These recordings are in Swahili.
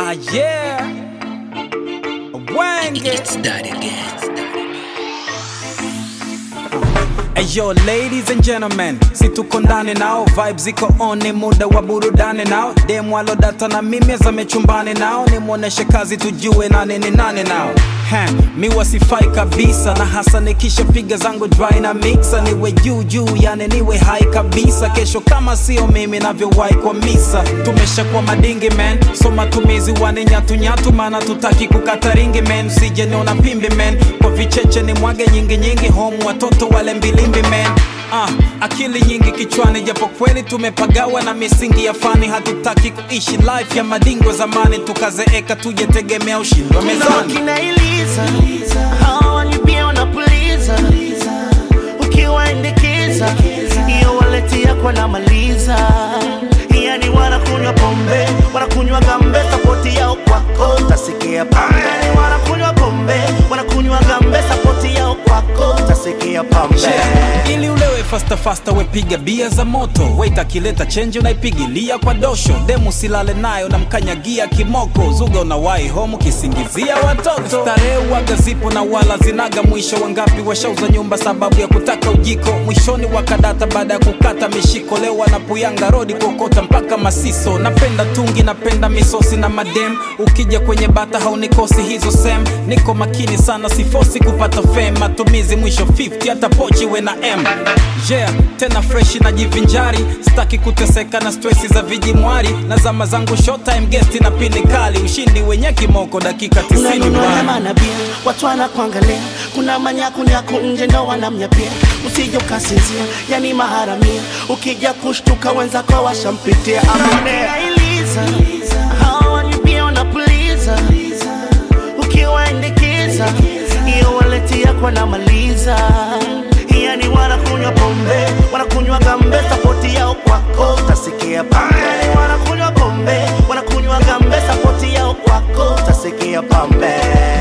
Ah yeah, Wenge. It's that again. Hey yo, ladies and gentlemen, si tuko ndani nao, vibes ziko on, ni muda wa burudani nao. Dem walo data na mimi zame chumbani nao, nimwoneshe kazi tujue nani ni nani nao. Heh, mi wasifai kabisa na hasa nikisha piga zangu dry na mixa, niwe juu juu, yani niwe high kabisa. Kesho kama sio mimi navyowahi kwa misa, tumeshakuwa madingi man, so matumizi wane nyatu nyatu, maana tutaki kukata ringi man, usije niona pimbi man, kwa vicheche ni mwage nyingi nyingi, home watoto wale mbilimbi man. Ah, akili nyingi kichwani, japo kweli tumepagawa na misingi ya fani. Hatutaki kuishi life ya madingo zamani, tukazeeka tujetegemea ushindi wa Kuna mezani. wakina Eliza hawa ni pia wanapuliza, ukiwaindikiza hiyo waleti yako namaliza. Yani wanakunywa pombe, wanakunywa gambe, sapoti yao kwako tasikia pambe. Yani wanakunywa pombe, wanakunywa gambe, sapoti yao kwako tasikia pambe. Yeah. ili ulewe fasta fasta wepiga bia za moto wait akileta chenji unaipigilia kwa dosho demu silale nayo na mkanyagia kimoko zuga unawai homu kisingizia watoto starehe waga zipo na wala zinaga mwisho wangapi washauza nyumba sababu ya kutaka ujiko mwishoni wakadata baada ya kukata mishiko leo wanapuyanga rodi kuokota mpaka masiso napenda tungi napenda misosi na madem ukija kwenye bata haunikosi hizo sem niko makini sana sifosi kupata fame matumizi mwisho 50 hata pochi we na m yeah, tena freshi na jivinjari sitaki kuteseka na stresi za vijimwari na zama zangu showtime guest na pili kali ushindi wenye kimoko dakika 90 unanunua bwana. hema na bia, watu wanakuangalia, kuna manyakunyaku nje ndo wanamnyapia, usije ukasinzia, yani maharamia, ukija kushtuka wenzako washampitia. Amanea Eliza, hawa ni pia wanapuliza, ukiwaindikiza hiyo waleti yako namaliza yani wanakunywa pombe, wanakunywa gambe, sapoti yao kwako tasikia pambe. Yani wanakunywa pombe, wanakunywa gambe, sapoti yao kwako tasikia pambe.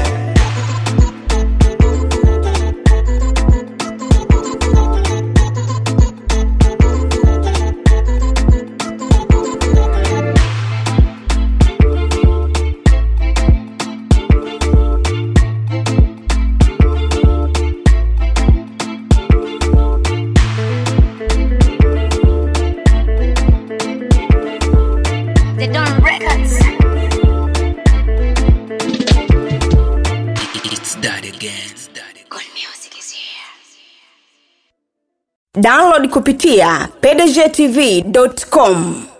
The Don Records. It's that again. It's that again. Good music is here. download kupitia pdgtv.com